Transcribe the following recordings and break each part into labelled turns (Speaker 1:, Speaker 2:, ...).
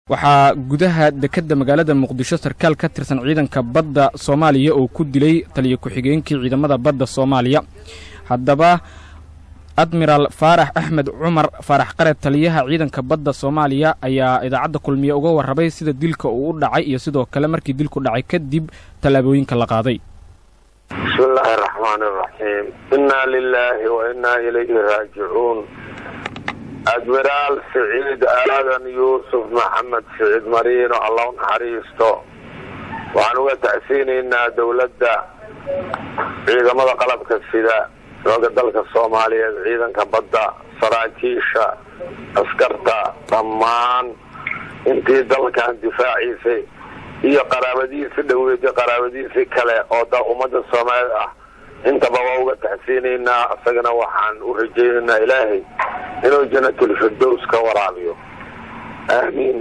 Speaker 1: waxaa gudaha dekedda magaalada muqdisho sarkaal ka tirsan ciidanka badda soomaaliya oo ku dilay taliyo ku-xigeenkii ciidamada badda soomaaliya haddaba admiraal faarax axmed cumar faarax qare taliyaha ciidanka badda soomaaliya ayaa idaacadda kulmiye uga warrabay sida dilka uu u dhacay iyo sidoo kale markii dilku dhacay kadib tallaabooyinka la qaaday
Speaker 2: bismi illaahi araxmaan iraxiim innaa lilaahi wa innaa ilayhi raajicuun admiraal siciid aadan yuusuf maxamed siciid mariino alla u naxariisto waxaan uga tacsiinaynaa dowladda ciidamada qalabka sida xooga dalka soomaaliyeed ciidanka badda saraakiisha askarta dhammaan intii dalkan difaaciisay iyo qaraabadiisi dhoweed qaraabadiisii kale oo da ummadda soomaaliyed ah intaba waa uga taxsiinaynaa isagana waxaan u rajaynaynaa ilaahay inuu janatulfirdows ka waraabiyo aamiin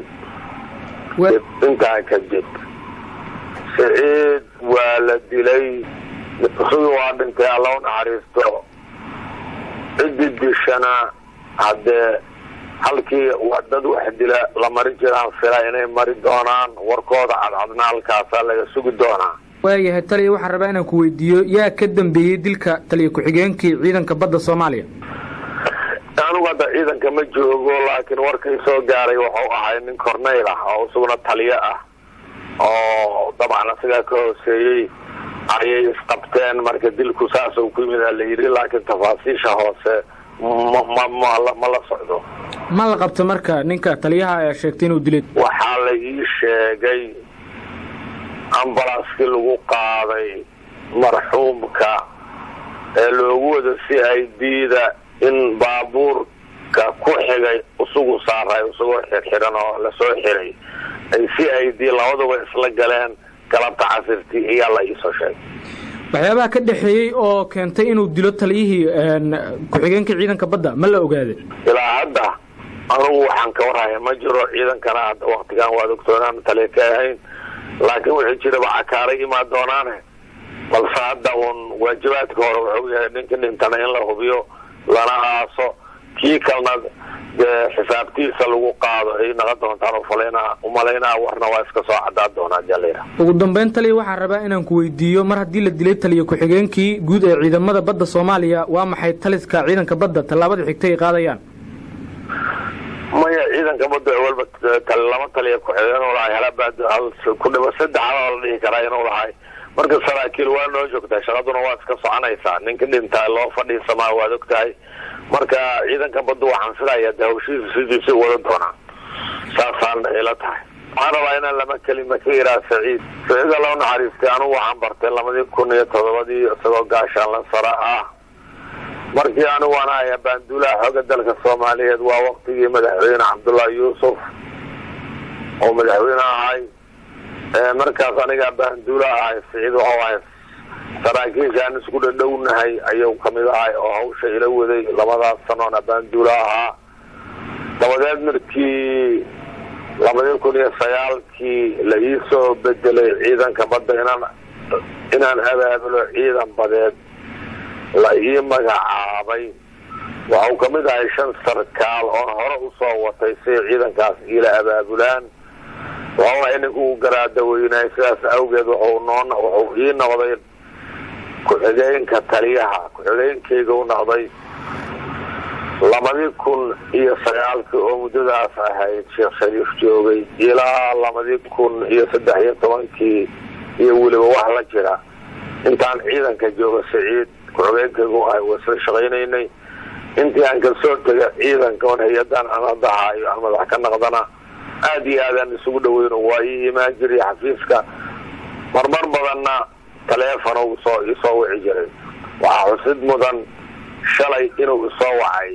Speaker 2: intaa kadib siciid waa la dilay isagii waa dhintay alla u naxariisto ciddii dishana haddee halkii dad wax dila la mari jiraan fila inay mari doonaan warkooda cadcadna halkaasaa laga sugi doonaa
Speaker 1: waayahay taliya waxaan rabaa inaan ku weydiiyo yaa ka dambeeyey dilka taliya ku-xigeenkii ciidanka badda soomaaliya
Speaker 2: anigu hadda ciidanka ma joogo laakiin warkay soo gaaray wuxuu ahay nin corneyl ah oo isaguna taliyo ah oo dabcan isagaa ka hooseeyey ayay isqabteen marka dilku saas uu ku yimid la yidhi laakiin tafaasiisha hoose ma la socdo
Speaker 1: ma la qabta marka ninka taliyaha ayaa sheegtay inuu dilay
Speaker 2: waxaa la ii sheegay ambalaaskii lagu qaaday marxuumka ee loogu wada c i d da in baabuurka ku xigay isugu saaray isagoo xirxiran oo lasoo xiray ay c i d labaduba isla galeen galabta casirtii iyaa la iisoo sheegay
Speaker 1: waxyaabaha ka dhexeeyey oo keentay inuu dilo taliyihii ku-xigeenkii ciidanka badda ma la ogaaday
Speaker 2: ilaa hadda anugu waxaan ka warhaya ma jiro ciidankana hadda waktigan waad ogtoonaan taliya ka ahayn laakiin wixii jiraba cakaaray imaan doonaane balse hadda uun waajibaadka hore wuxuu yahay ninka dhintana in la hubiyo lana aaso kii kalena dee xisaabtiisa lagu qaado ay naqon doontaan ufalaynaa umalaynaa warna waa iska soo cadaan doonaa jalira
Speaker 1: ugu dambeyn taliya waxaan rabaa inaan ku weydiiyo mar haddii la dilay taliya ku-xigeenkii guud ee ciidamada badda soomaaliya waa maxay taliska ciidanka badda tallaabada xigtay ay qaadayaan
Speaker 2: maya ciidanka badda walba lama taliya ku-xigeen inuu lahay halabaad ku dhibo saddex haloo la dhihi karaa inuu lahay marka saraakiil waa noo joogtaa shaqaduna waa iska soconaysaa ninka dhintaa loo fadhiisamaa waad ogtahay marka ciidanka badda waxaan filaya de hawshiisa sidiisa wada doonaa saasaan ila tahay waxaan rabaa inaan lama kelima ka iraa saciid saciid alla u naxariistay anugu waxaan bartay labadii kun iyo todobadii isagoo gaashaanla sare ah markii anigu aan ahay baanduulaha xooga dalka soomaaliyeed waa waktigii madaxweyne cabdullaahi yuusuf oo madaxweyne ahay markaas aniga baanduula ahay siciid waxuu ahay saraakiisha aan isku dhadhownahay ayuu kamid ahay oo hawsha ila waday labadaas sanoona baanduula ahaa dabadeed markii labadii kun iyo sagaalkii la iisoo bedelay ciidanka badda inaan inaan abaabulo ciidan badeed la ii magacaabay waxau kamid ahay shan sarkaal oon hore usoo watay si ciidankaas iila abaabulaan waxau ninka u garaadaweynahay sidaas awgeed wuxuu noo wuxuu ii noqday ku-xigeenka taliyaha ku-xigeenkeyga u noqday labadii kun iyo sagaalkii oo muddadaas ahayd sheekh shariif joogay ilaa labadii kun iyo saddex iyo tobankii iyo weliba wax la jira intaan ciidanka jooga siciid ku-xigeenkeygu ahay wasla shaqaynaynay intii aan kasoo tega ciidanka on hay-adan aan hadahaayo aan madax ka naqdana aada iyo aadaan isugu dhaweyno waa ii imaan jiray xafiiska marmar badanna taleefon soo isoo wici jiray waxaa xusid mudan shalay inuu isoo wacay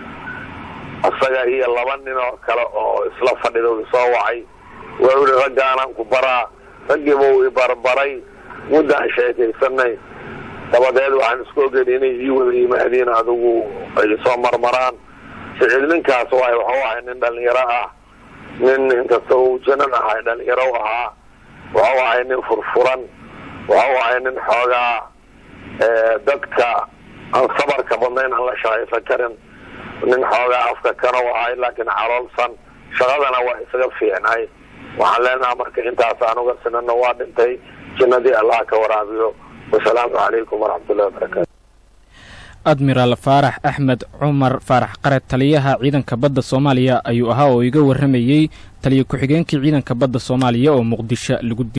Speaker 2: isaga iyo laba nin oo kale oo isla fadhida isoo wacay waa ihi raggaanaan ku baraa raggiiba uu ibarbaray muddaan sheekaysanay dabadeed waxaan isku ogeyn inay ii wada yimaadiin adigu ay soo marmaraan siciid ninkaas waay waxuu ahay nin dhalinyaro ah nin inkasta uu janan ahay dhalinyaro ahaa waxuu ahay nin furfuran waxuu ahay nin xoogaa dadka aan sabarka badnayn aan la shaqaysan karin nin xoogaa afka kana u ahay laakiin caloolsan shaqadana waa isaga fiicnay waxaan leenaha marka intaas anuga sinana waa dhintay jinnadii allah ka waraabiyo wasalaamu calaykum waraxmatullahi wabarakaatu
Speaker 1: admiraal faarax axmed cumar faarax qare taliyaha ciidanka badda soomaaliya ayuu ahaa oo iga warramayey taliya ku-xigeenkii ciidanka badda soomaaliya oo muqdisho lagu